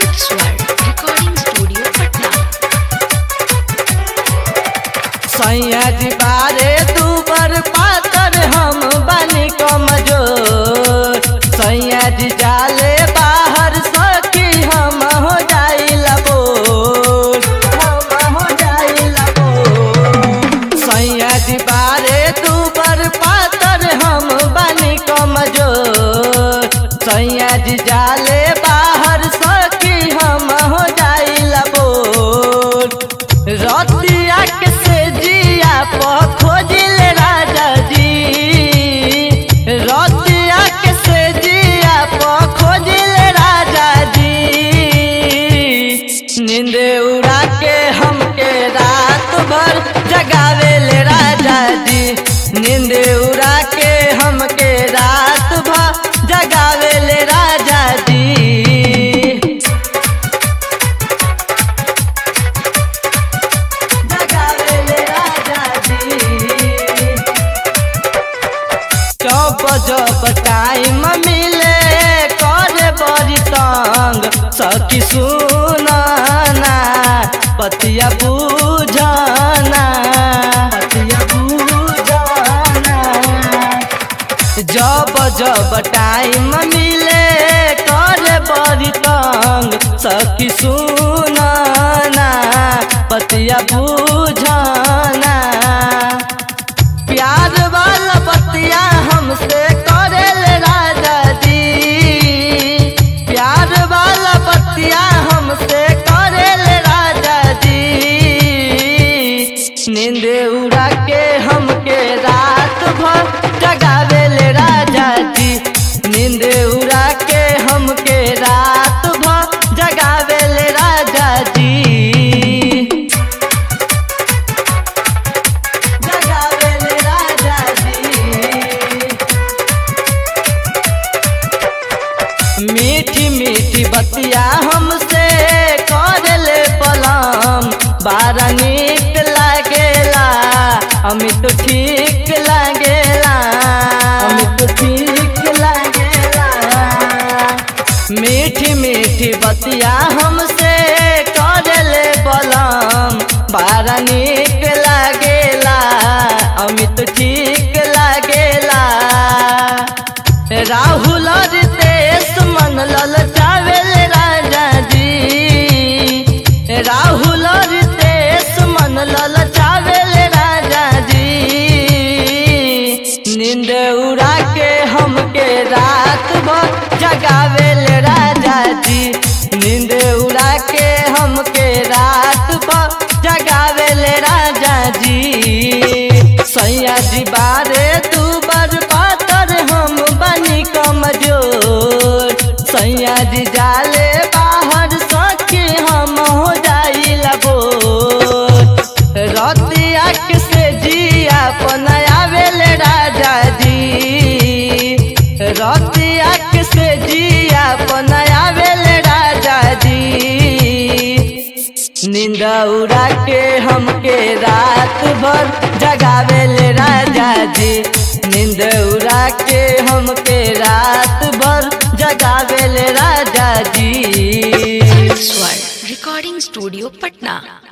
Square Recording Studio, Patna. सैया जी बारे तू बर पातर हम बनी कमजोर सैया जी जाले बाहर सखी हम हो जाइला बोर हम हो जाइला बोर सैया जी बारे तू बर पातर हम बनी कमजोर सैया जी जाले बाहर सखी हम हो जाइला बोर रतिया के से जिया प खोजिल राजा जी रतिया के से जिया प खोजिल राजा जी नींद उड़ा के हमके रात भर जगावेल राजा जी नींद उड़ा के हमके रात भर जगावेल राजा जी जगावेले राजा जी जब जब टाइम मिले करे बड़ी तंग सखी सुनाना पतिया बुझाना पतिया बुझाना जब जब टाइम मिले करे बड़ी तंग सखी सुनाना पतिया बुझाना प्यार वाला बतिया हमसे करेल राजा जी प्यार वाला बतिया हमसे करेल राजा जी नींद उड़ा के हमके रात भर जगावेल राजा जी नींद उड़ा के हमके रात भर जगावेल राजा जी जगावेल राजा जी मीठी मीठी बतिया हमसे करल बलम बारा नीक लागेला अमित ठीक लागेला अमित ठीक लागेला मीठी मीठी बतिया हमसे करल बलम बारा नीक लागेला अमित ठीक लागेला राहुल रितेश मन ललचावेल राजा जी राहुल रितेश मन ललचावेल राजा जी नींद उड़ा के हमके रात भर जगावेल राजा जी नींद उड़ा के हमके रात भर जगावेल राजा जी सैया जी बारे तू बर पातर हम बनी कमजोर सैया जी जाले बाहर सखी हम हो जाइला बोर रतिया के से जिया पनायावेल राजा जी रतिया के से जिया पनायावेल राजा जी नींद उड़ा के हमके रात भर जगावेल राजा जी नींद उड़ा के हमके रात भर जगावेल राजा जी Square Recording Studio, Patna.